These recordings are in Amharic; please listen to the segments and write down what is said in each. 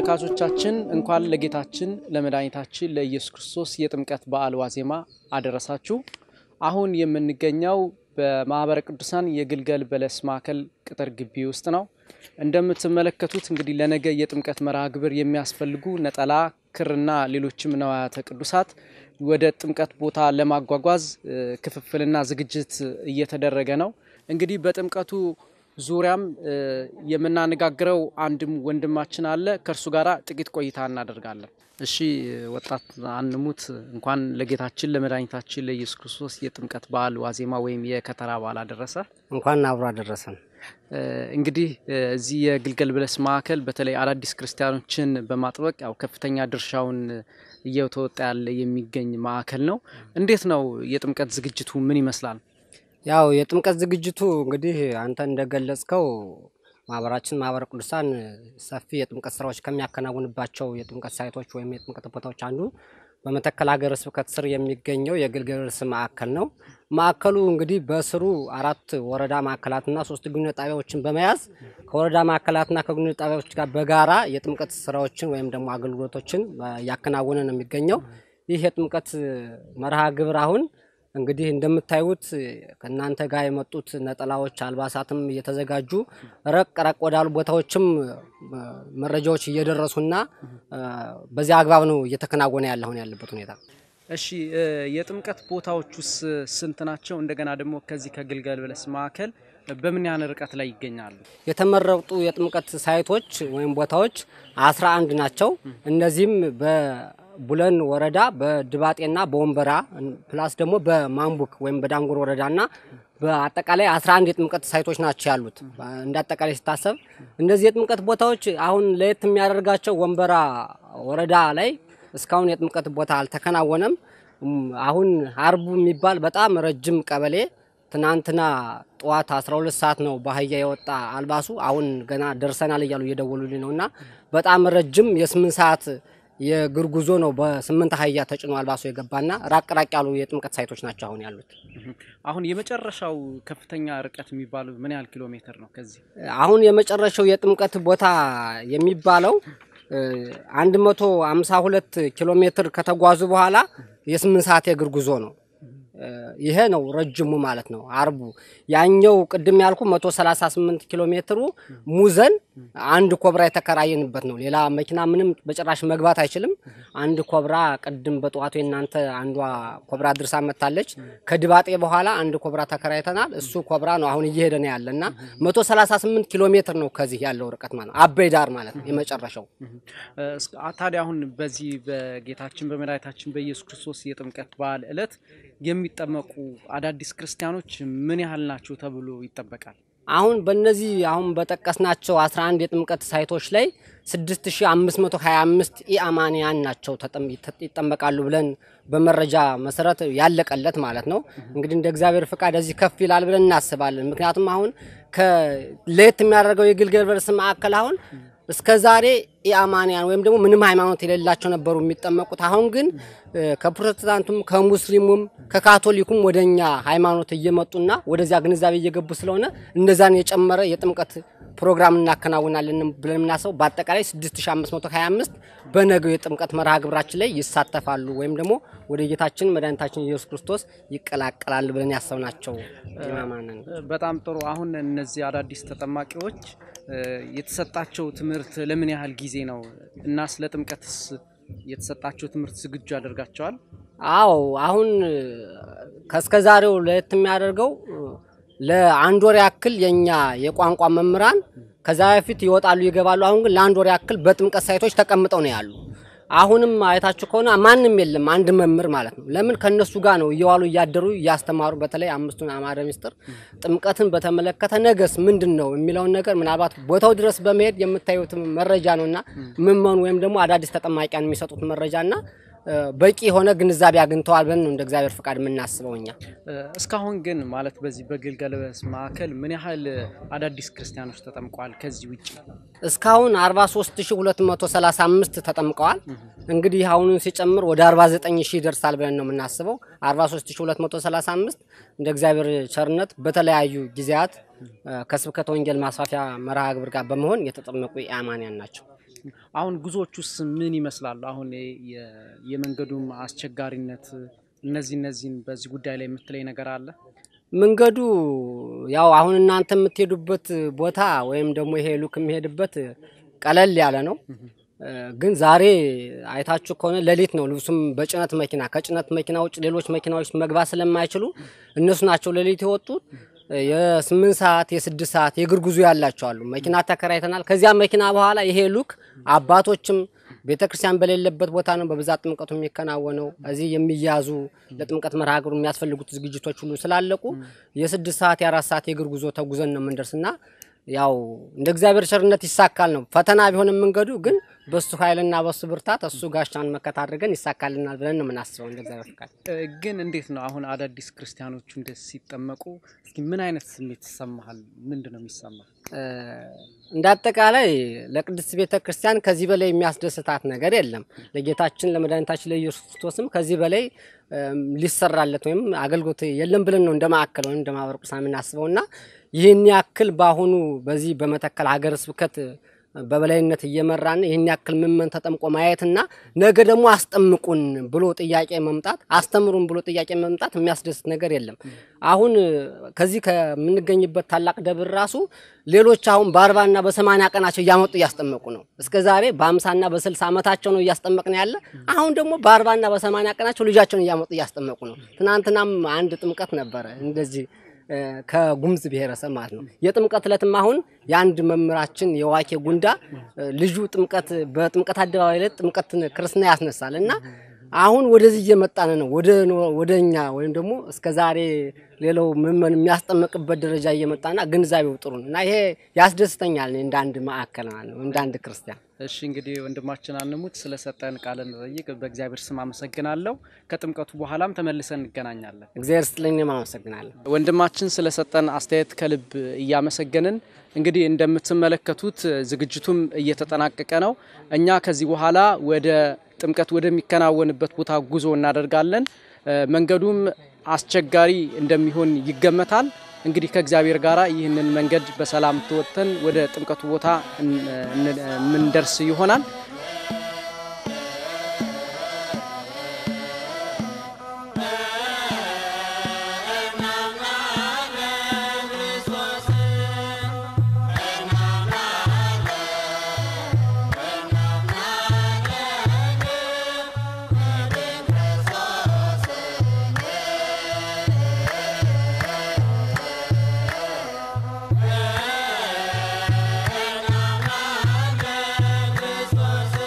ተመልካቾቻችን እንኳን ለጌታችን ለመድኃኒታችን ለኢየሱስ ክርስቶስ የጥምቀት በዓል ዋዜማ አደረሳችሁ። አሁን የምንገኘው በማህበረ ቅዱሳን የግልገል በለስ ማዕከል ቅጥር ግቢ ውስጥ ነው። እንደምትመለከቱት እንግዲህ ለነገ የጥምቀት መርሃ ግብር የሚያስፈልጉ ነጠላ፣ ክርና ሌሎችም ነዋያተ ቅዱሳት ወደ ጥምቀት ቦታ ለማጓጓዝ ክፍፍልና ዝግጅት እየተደረገ ነው። እንግዲህ በጥምቀቱ ዙሪያም የምናነጋግረው አንድም ወንድማችን አለ። ከእርሱ ጋር ጥቂት ቆይታ እናደርጋለን። እሺ ወጣት አንሙት፣ እንኳን ለጌታችን ለመድኃኒታችን ለኢየሱስ ክርስቶስ የጥምቀት በዓል ዋዜማ ወይም የከተራ በዓል አደረሰ። እንኳን አብሮ አደረሰን። እንግዲህ እዚህ የግልገል በለስ ማዕከል በተለይ አዳዲስ ክርስቲያኖችን በማጥበቅ ያው ከፍተኛ ድርሻውን እየተወጣ ያለ የሚገኝ ማዕከል ነው። እንዴት ነው የጥምቀት ዝግጅቱ ምን ይመስላል? ያው የጥምቀት ዝግጅቱ እንግዲህ አንተ እንደገለጽከው ማህበራችን ማህበረ ቅዱሳን ሰፊ የጥምቀት ስራዎች ከሚያከናውንባቸው የጥምቀት ሳይቶች ወይም የጥምቀት ቦታዎች አንዱ በመተከል ሀገረ ስብከት ስር የሚገኘው የግልገል በለስ ማዕከል ነው። ማዕከሉ እንግዲህ በስሩ አራት ወረዳ ማዕከላትና ሶስት ግንኙነት ጣቢያዎችን በመያዝ ከወረዳ ማዕከላትና ከግንኙነት ጣቢያዎች ጋር በጋራ የጥምቀት ስራዎችን ወይም ደግሞ አገልግሎቶችን እያከናወነ ነው የሚገኘው። ይህ የጥምቀት መርሃ ግብር አሁን እንግዲህ እንደምታዩት ከእናንተ ጋር የመጡት ነጠላዎች፣ አልባሳትም እየተዘጋጁ ረቅ ረቅ ወዳሉ ቦታዎችም መረጃዎች እየደረሱና በዚያ አግባብ ነው እየተከናወነ ያለ አሁን ያለበት ሁኔታ። እሺ የጥምቀት ቦታዎች ውስጥ ስንት ናቸው? እንደገና ደግሞ ከዚህ ከግልገል በለስ ማዕከል በምን ያህል ርቀት ላይ ይገኛሉ? የተመረጡ የጥምቀት ሳይቶች ወይም ቦታዎች አስራ አንድ ናቸው። እነዚህም በቡለን ወረዳ በድባጤና በወንበራ ፕላስ ደግሞ በማንቡክ ወይም በዳንጉር ወረዳና በአጠቃላይ 11 የጥምቀት ሳይቶች ናቸው ያሉት። እንደ አጠቃላይ ሲታሰብ እነዚህ የጥምቀት ቦታዎች አሁን ለየት የሚያደርጋቸው ወንበራ ወረዳ ላይ እስካሁን የጥምቀት ቦታ አልተከናወነም። አሁን ሀርቡ የሚባል በጣም ረጅም ቀበሌ ትናንትና ጠዋት 12 ሰዓት ነው በአህያ የወጣ አልባሱ። አሁን ገና ደርሰናል እያሉ እየደወሉልኝ ነው እና በጣም ረጅም የስምንት ሰዓት የእግር ጉዞ ነው። በስምንት አህያ ተጭኖ አልባሱ የገባና ራቅ ራቅ ያሉ የጥምቀት ሳይቶች ናቸው አሁን ያሉት። አሁን የመጨረሻው ከፍተኛ ርቀት የሚባለው ምን ያህል ኪሎ ሜትር ነው? ከዚህ አሁን የመጨረሻው የጥምቀት ቦታ የሚባለው 152 ኪሎ ሜትር ከተጓዙ በኋላ የስምንት ሰዓት የእግር ጉዞ ነው። ይሄ ነው ረጅሙ ማለት ነው። አርቡ ያኛው ቅድም ያልኩ 138 ኪሎ ሜትሩ ሙዘን አንድ ኮብራ የተከራየንበት ነው። ሌላ መኪና ምንም በጭራሽ መግባት አይችልም። አንድ ኮብራ ቅድም በጠዋቱ የእናንተ አንዷ ኮብራ ድርሳ መታለች። ከድባጤ በኋላ አንድ ኮብራ ተከራይተናል። እሱ ኮብራ ነው አሁን እየሄደ ነው ያለ እና 138 ኪሎ ሜትር ነው ከዚህ ያለው ርቀት ማለት ነው። አበይ ዳር ማለት ነው የመጨረሻው። ታዲያ አሁን በዚህ በጌታችን በመድኃኒታችን በኢየሱስ ክርስቶስ የጥምቀት በዓል ዕለት የሚጠመቁ አዳዲስ ክርስቲያኖች ምን ያህል ናቸው ተብሎ ይጠበቃል? አሁን በእነዚህ አሁን በጠቀስናቸው 11 የጥምቀት ሳይቶች ላይ 6525 ኢአማንያን ናቸው ይጠመቃሉ ብለን በመረጃ መሰረት ያለቀለት ማለት ነው። እንግዲህ እንደ እግዚአብሔር ፍቃድ እዚህ ከፍ ይላል ብለን እናስባለን። ምክንያቱም አሁን ለየት የሚያደርገው የግልገል በለስ ማዕከል አሁን እስከ ዛሬ ኢአማንያን ወይም ደግሞ ምንም ሃይማኖት የሌላቸው ነበሩ የሚጠመቁት። አሁን ግን ከፕሮቴስታንቱም ከሙስሊሙም ከካቶሊኩም ወደኛ ሃይማኖት እየመጡና ወደዚያ ግንዛቤ እየገቡ ስለሆነ እነዛን የጨመረ የጥምቀት ፕሮግራም እናከናውናለን ብለን የምናስበው በአጠቃላይ 6525 በነገው የጥምቀት መርሃ ግብራችን ላይ ይሳተፋሉ ወይም ደግሞ ወደ ጌታችን መድኃኒታችን ኢየሱስ ክርስቶስ ይቀላቀላሉ ብለን ያሰብናቸው ኢማማንን። በጣም ጥሩ። አሁን እነዚህ አዳዲስ ተጠማቂዎች የተሰጣቸው ትምህርት ለምን ያህል ጊዜ ነው እና ስለ ጥምቀትስ የተሰጣቸው ትምህርት ዝግጁ ያደርጋቸዋል? አዎ አሁን ከእስከ ዛሬው ለየት የሚያደርገው ለአንድ ወር ያክል የኛ የቋንቋ መምህራን ከዛ በፊት ይወጣሉ ይገባሉ። አሁን ግን ለአንድ ወር ያክል በጥምቀት ሳይቶች ተቀምጠው ነው ያሉ። አሁንም አይታችሁ ከሆነ ማንም የለም፣ አንድ መምህር ማለት ነው። ለምን ከነሱ ጋር ነው እየዋሉ እያደሩ እያስተማሩ። በተለይ አምስቱን አዕማደ ምስጢር ጥምቀትን በተመለከተ ነገስ ምንድን ነው የሚለውን ነገር ምናልባት ቦታው ድረስ በመሄድ የምታዩት መረጃ ነውና ምመኑ ወይም ደግሞ አዳዲስ ተጠማቂያን የሚሰጡት መረጃና በቂ የሆነ ግንዛቤ አግኝተዋል ብለን ነው እንደ እግዚአብሔር ፍቃድ የምናስበው እኛ። እስካሁን ግን ማለት በዚህ በግልገል በለስ ማዕከል ምን ያህል አዳዲስ ክርስቲያኖች ተጠምቀዋል? ከዚህ ውጭ እስካሁን 43235 ተጠምቀዋል። እንግዲህ አሁኑን ሲጨምር ወደ 49000 ይደርሳል ብለን ነው የምናስበው። 43235 እንደ እግዚአብሔር ቸርነት በተለያዩ ጊዜያት ከስብከተ ወንጌል ማስፋፊያ መርሃ ግብር ጋር በመሆን የተጠመቁ ኢአማንያን ናቸው። አሁን ጉዞዎቹስ ምን ይመስላሉ? አሁን የ- የመንገዱም አስቸጋሪነት እነዚህ እነዚህን በዚህ ጉዳይ ላይ የምትለይ ነገር አለ? መንገዱ ያው አሁን እናንተ የምትሄዱበት ቦታ ወይም ደግሞ ይሄ ሉክ የሚሄድበት ቀለል ያለ ነው። እ፣ ግን ዛሬ አይታችሁ ከሆነ ሌሊት ነው። ልብሱም በጭነት መኪና ከጭነት መኪና ውጭ ሌሎች መኪናዎች መግባት ስለማይችሉ እነሱ ናቸው ሌሊት የወጡት። እ፣ የስምንት ሰዓት የስድስት ሰዓት የእግር ጉዞ ያላቸው አሉ። መኪና ተከራይተናል። ከዚያ መኪና በኋላ ይሄ ሉክ አባቶችም ቤተ ክርስቲያን በሌለበት ቦታ ነው በብዛት ጥምቀቱ የሚከናወነው። እዚህ የሚያዙ ለጥምቀት መርሃ ግብሩ የሚያስፈልጉት ዝግጅቶች ሁሉ ስላለቁ የስድስት ሰዓት የአራት ሰዓት የእግር ጉዞ ተጉዘን ነው የምንደርስና ያው እንደ እግዚአብሔር ቸርነት ይሳካል ነው። ፈተና ቢሆንም መንገዱ ግን በሱ ኃይልና በሱ ብርታት እሱ ጋሻን መከታ አድርገን ይሳካልናል ብለን ነው የምናስበው እንደ እግዚአብሔር ፍቃድ። እ፣ ግን እንዴት ነው አሁን አዳዲስ ክርስቲያኖቹ እንደዚህ ሲጠመቁ እስኪ ምን አይነት ስሜት ይሰማሃል? ምንድን ነው የሚሰማ? እ፣ እንደ አጠቃላይ ለቅድስት ቤተ ክርስቲያን ከዚህ በላይ የሚያስደስታት ነገር የለም። ለጌታችን ለመድኃኒታችን ለኢየሱስ ክርስቶስም ከዚህ በላይ እም፣ ሊሰራለት ወይም አገልግሎት የለም ብለን ነው እንደ ማዕከል ወይም እንደ ማህበረ ቅዱሳን የምናስበው እና ይህን ያክል በአሁኑ በዚህ በመተከል ሀገረ ስብከት በበላይነት እየመራን ይህን ያክል ምመን ተጠምቆ ማየትና ነገ ደግሞ አስጠምቁን ብሎ ጥያቄ መምጣት አስተምሩን ብሎ ጥያቄ መምጣት የሚያስደስት ነገር የለም። አሁን ከዚህ ከምንገኝበት ታላቅ ደብር ራሱ ሌሎች አሁን በአርባና በሰማንያ ቀናቸው እያመጡ እያስጠመቁ ነው። እስከ ዛሬ በአምሳና በስልሳ ዓመታቸው ነው እያስጠመቅን ያለ። አሁን ደግሞ በአርባና በሰማንያ ቀናቸው ልጃቸውን እያመጡ እያስጠመቁ ነው። ትናንትናም አንድ ጥምቀት ነበረ እንደዚህ እ፣ ከጉምዝ ብሔረሰብ ማለት ነው። የጥምቀት ዕለትም አሁን የአንድ መምህራችን የዋኬ ጉንዳ እ፣ ልጁ ጥምቀት በጥምቀት አደባባይ ላይ ጥምቀት ክርስትና ያስነሳል እና አሁን ወደዚህ እየመጣን ነው። ወደ ወደ እኛ ወይም ደግሞ እስከ ዛሬ ሌላው ምመን የሚያስጠምቅበት ደረጃ እየመጣና ግንዛቤው ጥሩ ነው እና ይሄ ያስደስተኛል እኔ እንደ አንድ ማዕከል ማለት ነው እንደ አንድ ክርስቲያን እሺ እንግዲህ ወንድማችን አንሙት ስለሰጠን ቃለ መጠይቅ በእግዚአብሔር ስም አመሰግናለሁ። ከጥምቀቱ በኋላም ተመልሰን እንገናኛለን። እግዚአብሔር ስጥልኝ። እኔም አመሰግናለሁ። ወንድማችን ስለሰጠን አስተያየት ከልብ እያመሰገንን እንግዲህ እንደምትመለከቱት ዝግጅቱም እየተጠናቀቀ ነው። እኛ ከዚህ በኋላ ወደ ጥምቀት ወደሚከናወንበት ቦታ ጉዞ እናደርጋለን። እ፣ መንገዱም አስቸጋሪ እንደሚሆን ይገመታል። እንግዲህ ከእግዚአብሔር ጋር ይህንን መንገድ በሰላም ተወጥተን ወደ ጥምቀቱ ቦታ እን- እን- የምንደርስ ይሆናል። ክርስቶስ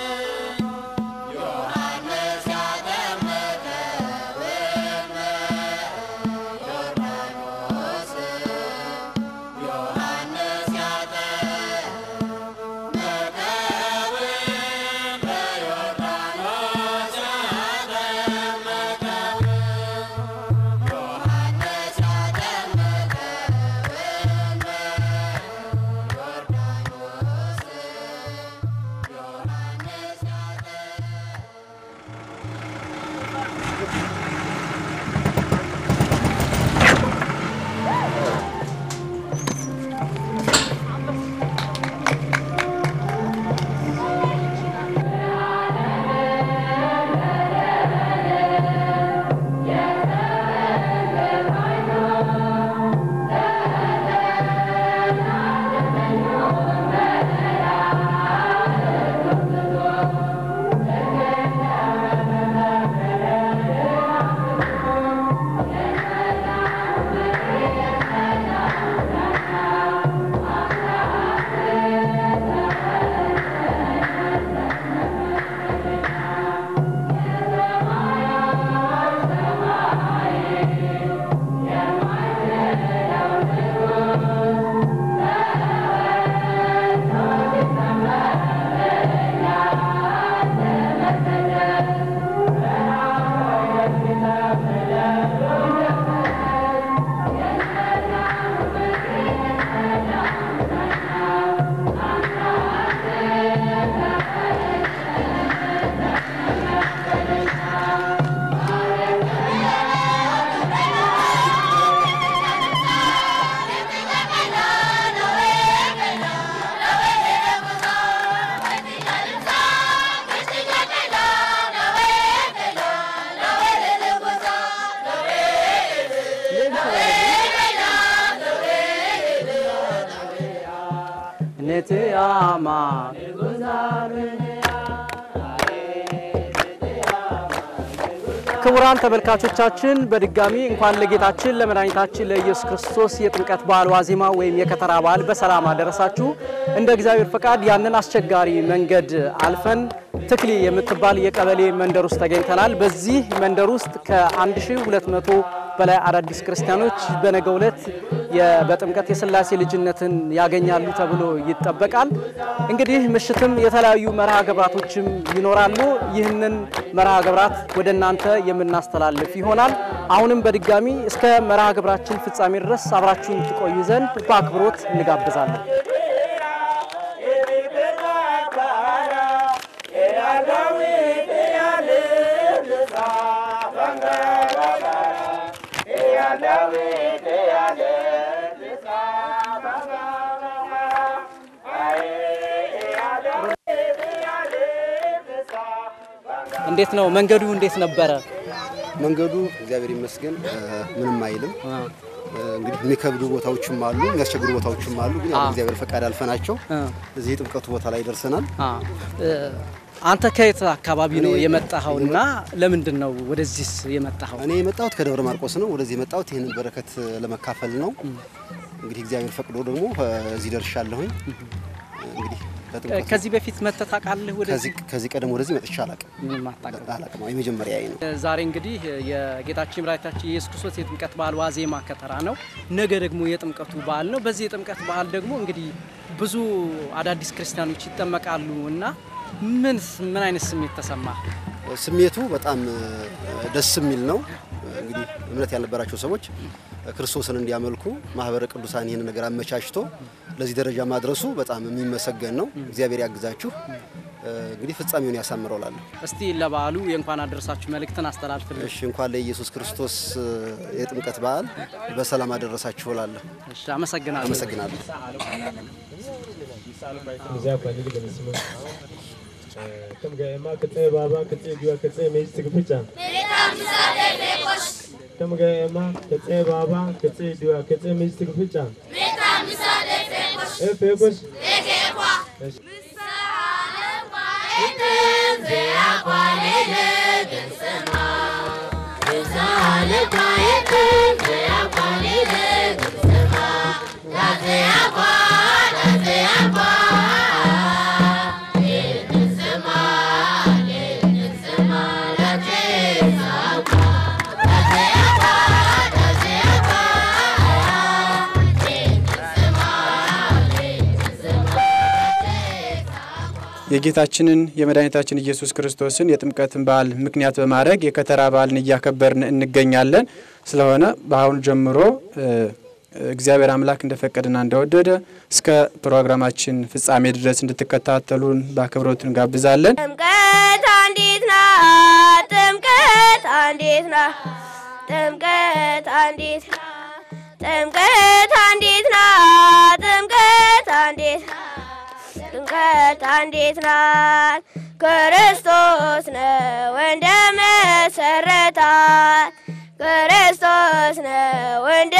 ቤትያማ ክቡራን ተመልካቾቻችን በድጋሚ እንኳን ለጌታችን ለመድኃኒታችን ለኢየሱስ ክርስቶስ የጥምቀት በዓል ዋዜማ ወይም የከተራ በዓል በሰላም አደረሳችሁ። እንደ እግዚአብሔር ፈቃድ ያንን አስቸጋሪ መንገድ አልፈን ትክሊ የምትባል የቀበሌ መንደር ውስጥ ተገኝተናል። በዚህ መንደር ውስጥ ከ1200 በላይ አዳዲስ ክርስቲያኖች በነገው ዕለት የ- በጥምቀት የሥላሴ ልጅነትን ያገኛሉ ተብሎ ይጠበቃል። እንግዲህ ምሽትም የተለያዩ መርሃ ግብራቶችም ይኖራሉ። ይህንን መርሃ ግብራት ወደ እናንተ የምናስተላልፍ ይሆናል። አሁንም በድጋሚ እስከ መርሃ ግብራችን ፍጻሜ ድረስ አብራችሁን ትቆዩ ዘንድ በአክብሮት እንጋብዛለን። እንዴት ነው መንገዱ? እንዴት ነበረ? መንገዱ እግዚአብሔር ይመስገን እ፣ ምንም አይልም። እ፣ እንግዲህ የሚከብዱ ቦታዎችም አሉ፣ የሚያስቸግሩ ቦታዎችም አሉ። ግን ያው አ። እግዚአብሔር ፈቃድ አልፈናቸው እ። እዚህ የጥምቀቱ ቦታ ላይ ደርሰናል። አ እ፣ አንተ ከየት አካባቢ ነው እኔ- የመጣኸው እና ለምንድን ነው ወደዚህስ የመጣኸው? እኔ የመጣሁት ከደብረ ማርቆስ ነው። ወደዚህ የመጣሁት ይህንን በረከት ለመካፈል ነው። እንግዲህ እግዚአብሔር ፈቅዶ ደግሞ እ፣ እዚህ ደርሻለሁኝ። እንግዲህ እ፣ ከጥምቀቱ ከዚህ በፊት መጥተህ ታውቃለህ? ወደዚህ ከዚህ ከዚህ ቀደም ወደዚህ መጥቼ አላቅም ምንም አታውቅም? አላቅም። የመጀመሪያ ነው። ዛሬ እንግዲህ የጌታችን መድኃኒታችን የኢየሱስ ክርስቶስ የጥምቀት በዓል ዋዜማ ከተራ ነው። ነገ ደግሞ የጥምቀቱ በዓል ነው። በዚህ የጥምቀት በዓል ደግሞ እንግዲህ ብዙ አዳዲስ ክርስቲያኖች ይጠመቃሉ እና ምን ምን አይነት ስሜት ተሰማ? ስሜቱ በጣም እ፣ ደስ የሚል ነው። እንግዲህ እምነት ያልነበራቸው ሰዎች ክርስቶስን እንዲያመልኩ ማህበረ ቅዱሳን ይህን ነገር አመቻችቶ ለዚህ ደረጃ ማድረሱ በጣም የሚመሰገን ነው። እግዚአብሔር ያግዛችሁ። እ፣ እንግዲህ ፍጻሜውን ያሳምረው ላለሁ። እስቲ ለበዓሉ የእንኳን አደረሳችሁ መልእክትን አስተላልፍልን። እሺ እንኳን ለኢየሱስ ክርስቶስ እ፣ የጥምቀት በዓል በሰላም አደረሳችሁ ላለሁ። እሺ፣ አመሰግናለሁ። አመሰግናለሁ። Kam ga ema katse baba katse biwa katse mai sig ficha. Kam ga ema katse baba katse biwa katse mai sig ficha. E fekos. የጌታችንን የመድኃኒታችን ኢየሱስ ክርስቶስን የጥምቀትን በዓል ምክንያት በማድረግ የከተራ በዓልን እያከበርን እንገኛለን። ስለሆነ በአሁኑ ጀምሮ እ፣ እግዚአብሔር አምላክ እንደፈቀደና እንደወደደ እስከ ፕሮግራማችን ፍጻሜ ድረስ እንድትከታተሉን በአክብሮት እንጋብዛለን። ጥምቀት አንዲት ናት፣ ጥምቀት አንዲት ናት፣ ጥምቀት አንዲት ናት፣ ጥምቀት አንዲት ናት፣ ጥምቀት አንዲት ናት፣ ጥምቀት አንዲት ናት። ክርስቶስ ነው እንደ መሰረታት፣ ክርስቶስ ነው እንደ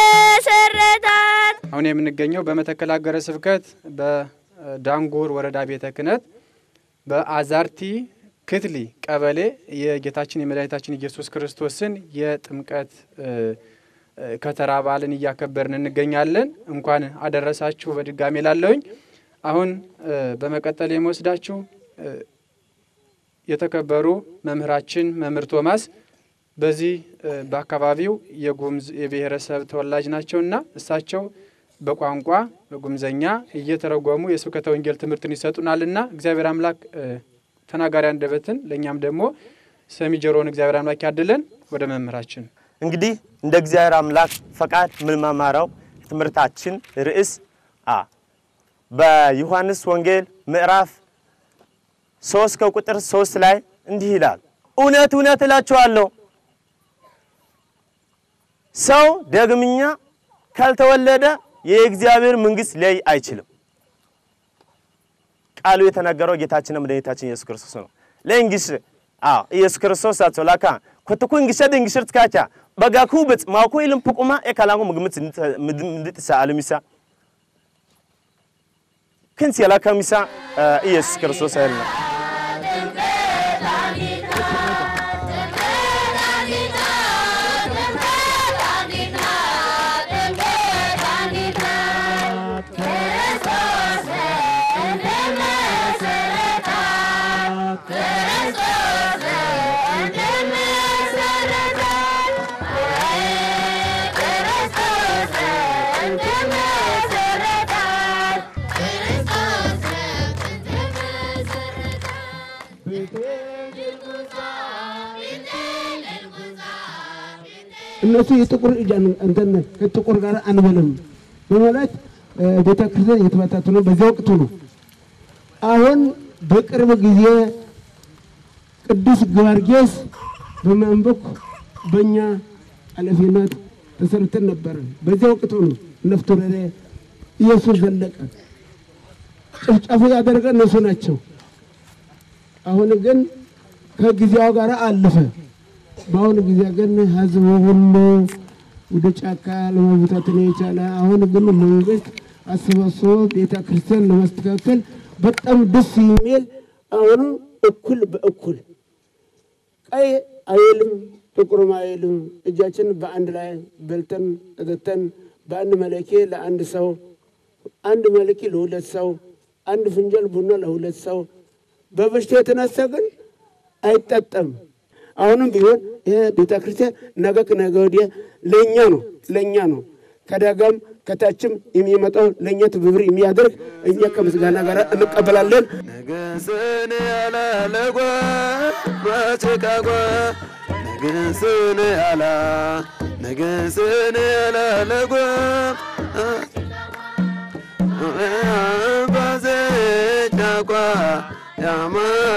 መሰረታት። አሁን የምንገኘው በመተከል ሀገረ ስብከት በዳንጉር ወረዳ ቤተ ክህነት በአዛርቲ ክትሊ ቀበሌ የጌታችን የመድኃኒታችን ኢየሱስ ክርስቶስን የጥምቀት እ፣ እ፣ ከተራ በዓልን እያከበርን እንገኛለን። እንኳን አደረሳችሁ በድጋሜ ላለውኝ። አሁን እ፣ በመቀጠል የምወስዳችሁ እ፣ የተከበሩ መምህራችን መምህር ቶማስ በዚህ እ፣ በአካባቢው የጉምዝ የብሔረሰብ ተወላጅ ናቸውና እሳቸው በቋንቋ በጉምዘኛ እየተረጎሙ የስብከተ ወንጌል ትምህርትን ይሰጡናልና እግዚአብሔር አምላክ እ፣ ተናጋሪ አንደበትን ለእኛም ደግሞ ሰሚ ጆሮውን እግዚአብሔር አምላክ ያድለን። ወደ መምህራችን እንግዲህ እንደ እግዚአብሔር አምላክ ፈቃድ የምንማማረው ትምህርታችን ርዕስ አ በዮሐንስ ወንጌል ምዕራፍ ሶስት ከቁጥር ሶስት ላይ እንዲህ ይላል፣ እውነት እውነት እላችኋለሁ ሰው ደግምኛ ካልተወለደ የእግዚአብሔር መንግሥት ሊያይ አይችልም። ቃሉ የተናገረው ጌታችን መድኃኒታችን ኢየሱስ ክርስቶስ ነው። ለእንግሽ አዎ ኢየሱስ ክርስቶስ አቶላካ ኮትኩ እንግሸድ እንግሽርት ካቻ በጋኩ ብጽ ማኩ ኢልም ፑቁማ ኤካላንጉ ምግምት እንድትሳ አለሚሳ ክንስ የላከሚሳ ኢየሱስ ክርስቶስ አይደለም እነሱ የጥቁር እጅ እንትን ከጥቁር ጋር አንበልም በማለት ቤተ ክርስቲያን የተበታተኑ በዚያ ወቅቱ ነው። አሁን በቅርብ ጊዜ ቅዱስ ጊዮርጊስ በማንበክ በእኛ ኃላፊነት ተሰርተን ነበረ። በዚያ ወቅቱ ነው ነፍቶ ወረደ ኢየሱስ ዘለቀ ጭፍጨፉ ያደረገ እነሱ ናቸው። አሁን ግን ከጊዜው ጋር አለፈ። በአሁኑ ጊዜ ግን ህዝቡ ሁሉ ወደ ጫካ ለመብታትን የቻለ አሁን ግን መንግስት አሰባስቦ ቤተ ክርስቲያን ለማስተካከል በጣም ደስ የሚል አሁኑ እኩል በእኩል ቀይ አይልም ጥቁርም አይልም እጃችን በአንድ ላይ በልተን ጠጥተን በአንድ መለኬ ለአንድ ሰው አንድ መለኬ ለሁለት ሰው አንድ ፍንጀል ቡና ለሁለት ሰው በበሽታ የተነሳ ግን አይጠጠም። አሁንም ቢሆን ይህ ቤተ ክርስቲያን ነገ ከነገ ወዲያ ለእኛ ነው ለእኛ ነው። ከደጋም ከታችም የሚመጣው ለእኛ ትብብር የሚያደርግ እኛ ከምስጋና ጋር እንቀበላለን። ንግስን ያላለጓ ማጭቃጓ ንግስን ያላ ንግስን ያላለጓ ባዘጫቋ ያማ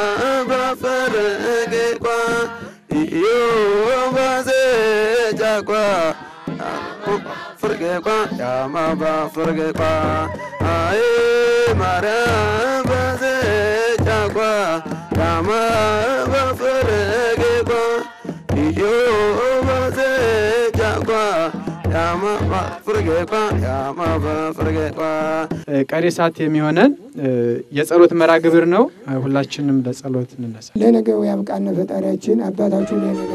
ባፈረጌቋ iyo ባዘጫቋ ፍርጌቋ ያማ ባፍርጌቋ አይ ማርያም ባዘጫቋ ያማ ባፍርጌቋ iyo ባዘጫቋ ያማ ባፍርጌቋ ያማ ባፍርጌቋ ቀሪ ሰዓት የሚሆነን የጸሎት መርሃ ግብር ነው። ሁላችንም ለጸሎት እንነሳ። ለነገው ያብቃን ፈጣሪያችን አባታችሁ ለነገ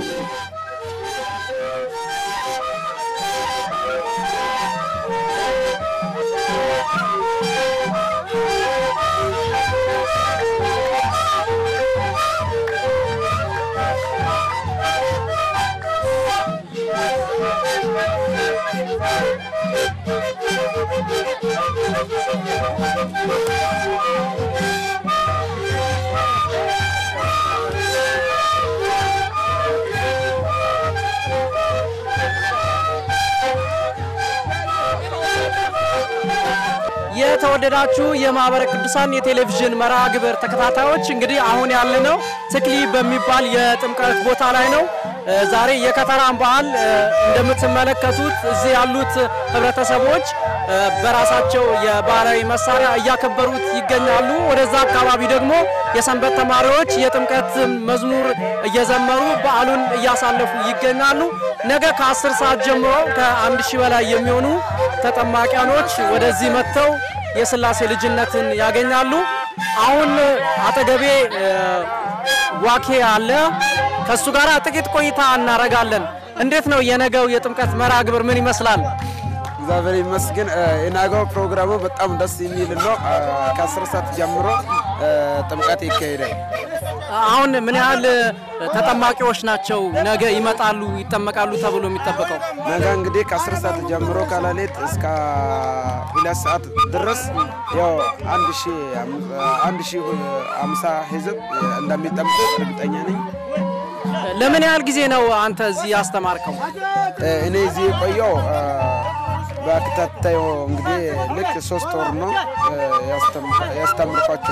የተወደዳችሁ የማህበረ ቅዱሳን የቴሌቪዥን መርሃ ግብር ተከታታዮች እንግዲህ አሁን ያለነው ትክሊ በሚባል የጥምቀት ቦታ ላይ ነው። እ ዛሬ የከተራን በዓል እ እንደምትመለከቱት እዚህ ያሉት ህብረተሰቦች እ በራሳቸው የባህላዊ መሳሪያ እያከበሩት ይገኛሉ። ወደዛ አካባቢ ደግሞ የሰንበት ተማሪዎች የጥምቀት መዝሙር እየዘመሩ በዓሉን እያሳለፉ ይገኛሉ። ነገ ከ10 ሰዓት ጀምሮ ከአንድ ሺህ በላይ የሚሆኑ ተጠማቂያኖች ወደዚህ መጥተው የስላሴ ልጅነትን ያገኛሉ። አሁን አጠገቤ እ ዋኬ አለ። ከሱ ጋር ጥቂት ቆይታ እናረጋለን። እንዴት ነው የነገው የጥምቀት መርሃ ግብር ምን ይመስላል? እግዚአብሔር ይመስገን። የናገው ፕሮግራሙ በጣም ደስ የሚል ነው። ከአስር ሰዓት ጀምሮ ጥምቀት ይካሄዳል። አሁን ምን ያህል ተጠማቂዎች ናቸው ነገ ይመጣሉ ይጠመቃሉ ተብሎ የሚጠበቀው? ነገ እንግዲህ ከአስር ሰዓት ጀምሮ ከሌሊት እስከ ሁለት ሰዓት ድረስ ያው አንድ ሺ አንድ ሺ አምሳ ህዝብ እንደሚጠምቁ እርግጠኛ ነኝ። ለምን ያህል ጊዜ ነው አንተ እዚህ ያስተማርከው? እኔ እዚህ የቆየው በተከታታይ እንግዲህ ልክ ሶስት ወር ነው ያስተምርኳቸው።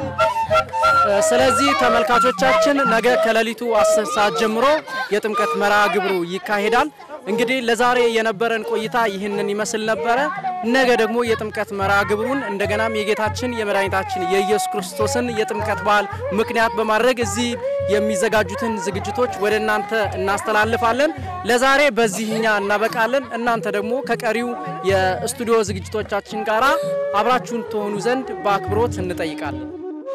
ስለዚህ ተመልካቾቻችን ነገ ከሌሊቱ 10 ሰዓት ጀምሮ የጥምቀት መርሃ ግብሩ ይካሄዳል። እንግዲህ ለዛሬ የነበረን ቆይታ ይህንን ይመስል ነበረ። ነገ ደግሞ የጥምቀት መርሃ ግብሩን እንደገናም የጌታችን የመድኃኒታችን የኢየሱስ ክርስቶስን የጥምቀት በዓል ምክንያት በማድረግ እዚህ የሚዘጋጁትን ዝግጅቶች ወደ እናንተ እናስተላልፋለን። ለዛሬ በዚህ እኛ እናበቃለን። እናንተ ደግሞ ከቀሪው የስቱዲዮ ዝግጅቶቻችን ጋር አብራችሁን ትሆኑ ዘንድ በአክብሮት እንጠይቃለን።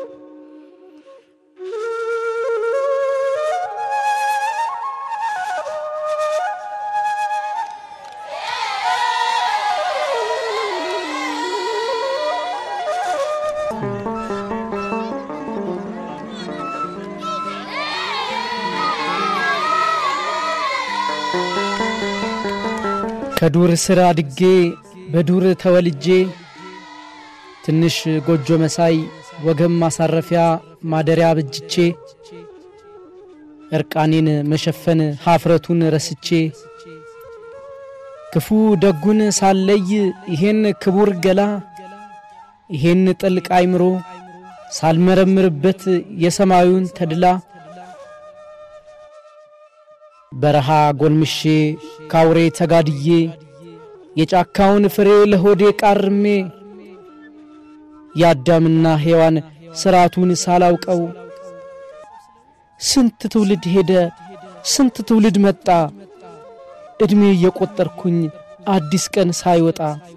ከዱር ስር አድጌ በዱር ተወልጄ ትንሽ ጎጆ መሳይ ወገብ ማሳረፊያ ማደሪያ በጅቼ እርቃኔን መሸፈን ሀፍረቱን ረስቼ ክፉ ደጉን ሳለይ ይሄን ክቡር ገላ ይሄን ጥልቅ አይምሮ ሳልመረምርበት የሰማዩን ተድላ በረሃ ጎልምሼ ካውሬ ተጋድዬ የጫካውን ፍሬ ለሆዴ ቃርሜ የአዳምና ሔዋን ሥርዓቱን ሳላውቀው ስንት ትውልድ ሄደ፣ ስንት ትውልድ መጣ፣ ዕድሜ እየቈጠርኩኝ አዲስ ቀን ሳይወጣ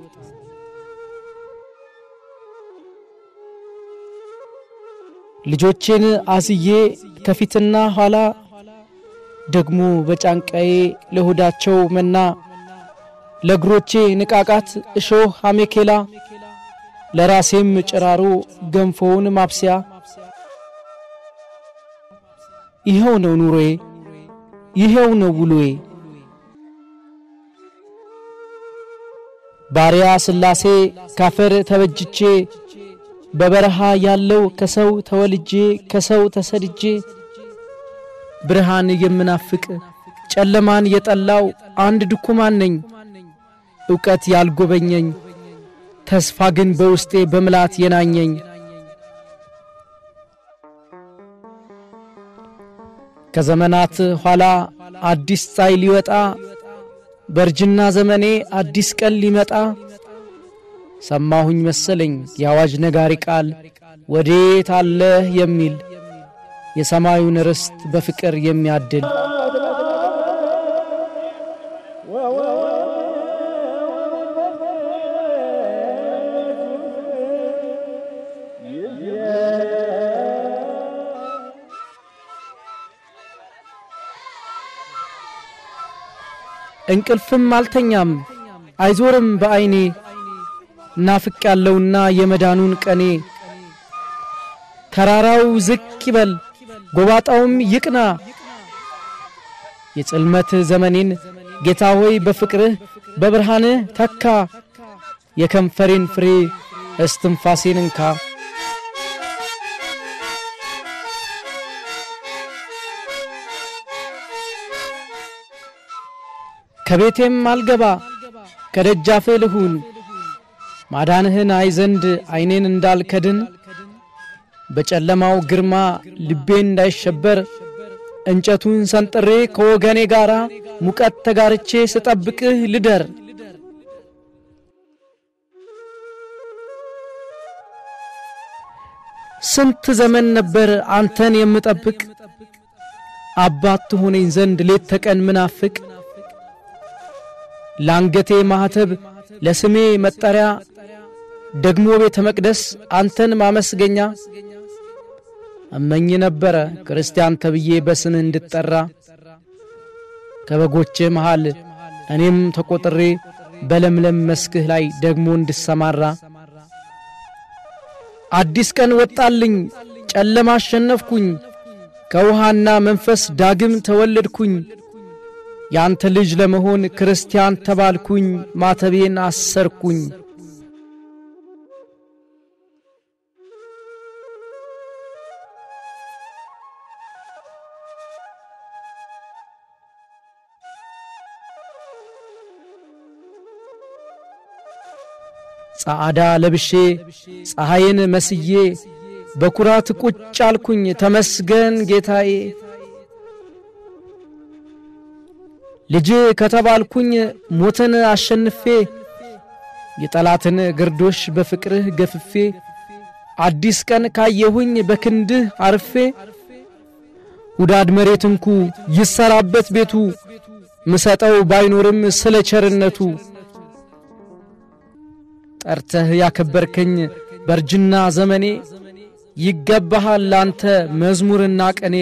ልጆቼን አዝዬ ከፊትና ኋላ ደግሞ በጫንቃዬ ለሆዳቸው መና ለእግሮቼ ንቃቃት እሾህ አሜኬላ ለራሴም ጭራሮ ገንፎውን ማብሰያ ይኸው ነው ኑሮዬ፣ ይኸው ነው ውሎዬ። ባሪያ ሥላሴ ካፈር ተበጅቼ በበረሃ ያለው ከሰው ተወልጄ ከሰው ተሰድጄ ብርሃን የምናፍቅ ጨለማን የጠላው አንድ ድኩማን ነኝ። ዕውቀት ያልጎበኘኝ ተስፋ ግን በውስጤ በምላት የናኘኝ ከዘመናት ኋላ አዲስ ፀሐይ ሊወጣ በእርጅና ዘመኔ አዲስ ቀን ሊመጣ ሰማሁኝ መሰለኝ የአዋጅ ነጋሪ ቃል ወዴት አለህ የሚል የሰማዩን ርስት በፍቅር የሚያድል እንቅልፍም አልተኛም አይዞርም በዐይኔ ናፍቅ ያለውና የመዳኑን ቀኔ ተራራው ዝቅ ይበል ጎባጣውም ይቅና የጽልመት ዘመኔን ጌታ ሆይ በፍቅርህ በብርሃንህ ተካ የከንፈሬን ፍሬ እስትንፋሴን እንካ ከቤቴም አልገባ ከደጃፍህ ልሁን ማዳንህን አይ ዘንድ ዐይኔን እንዳልከድን በጨለማው ግርማ ልቤ እንዳይሸበር እንጨቱን ሰንጥሬ ከወገኔ ጋር ሙቀት ተጋርቼ ስጠብቅህ ልደር። ስንት ዘመን ነበር አንተን የምጠብቅ አባት ትሆነኝ ዘንድ ሌት ተቀን ምናፍቅ ለአንገቴ ማኅተብ ለስሜ መጠሪያ ደግሞ ቤተ መቅደስ አንተን ማመስገኛ እመኝ ነበረ ክርስቲያን ተብዬ በስምህ እንድጠራ ከበጎቼ መሃል እኔም ተቆጥሬ በለምለም መስክህ ላይ ደግሞ እንድሰማራ አዲስ ቀን ወጣልኝ ጨለማ አሸነፍኩኝ ከውሃና መንፈስ ዳግም ተወለድኩኝ ያንተ ልጅ ለመሆን ክርስቲያን ተባልኩኝ ማተቤን አሰርኩኝ ጻዕዳ ለብሼ ፀሐይን መስዬ በኩራት ቁጭ አልኩኝ ተመስገን ጌታዬ። ልጅ ከተባልኩኝ ሞትን አሸንፌ የጠላትን ግርዶሽ በፍቅርህ ገፍፌ አዲስ ቀን ካየሁኝ በክንድህ አርፌ ውዳድ መሬት እንኩ ይሰራበት ቤቱ ምሰጠው ባይኖርም ስለ ቸርነቱ ጠርተህ ያከበርከኝ በርጅና ዘመኔ ይገባሃል ላንተ መዝሙርና ቀኔ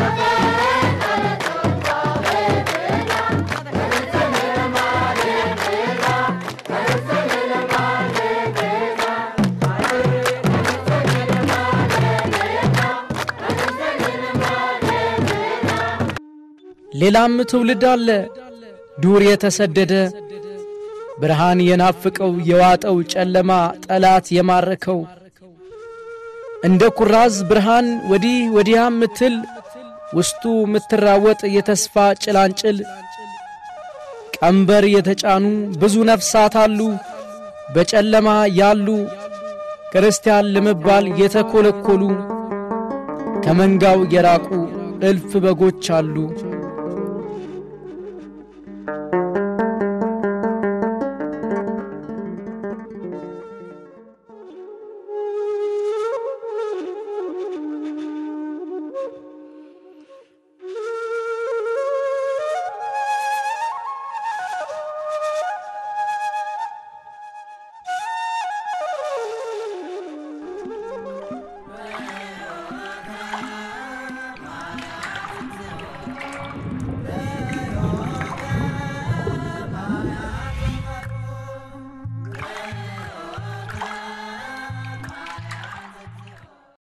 ሌላም ትውልድ አለ ዱር የተሰደደ ብርሃን የናፍቀው የዋጠው ጨለማ ጠላት የማረከው እንደ ኩራዝ ብርሃን ወዲህ ወዲያ ምትል ውስጡ ምትራወጥ የተስፋ ጭላንጭል ቀንበር የተጫኑ ብዙ ነፍሳት አሉ በጨለማ ያሉ ክርስቲያን ለመባል የተኮለኮሉ ከመንጋው የራቁ እልፍ በጎች አሉ።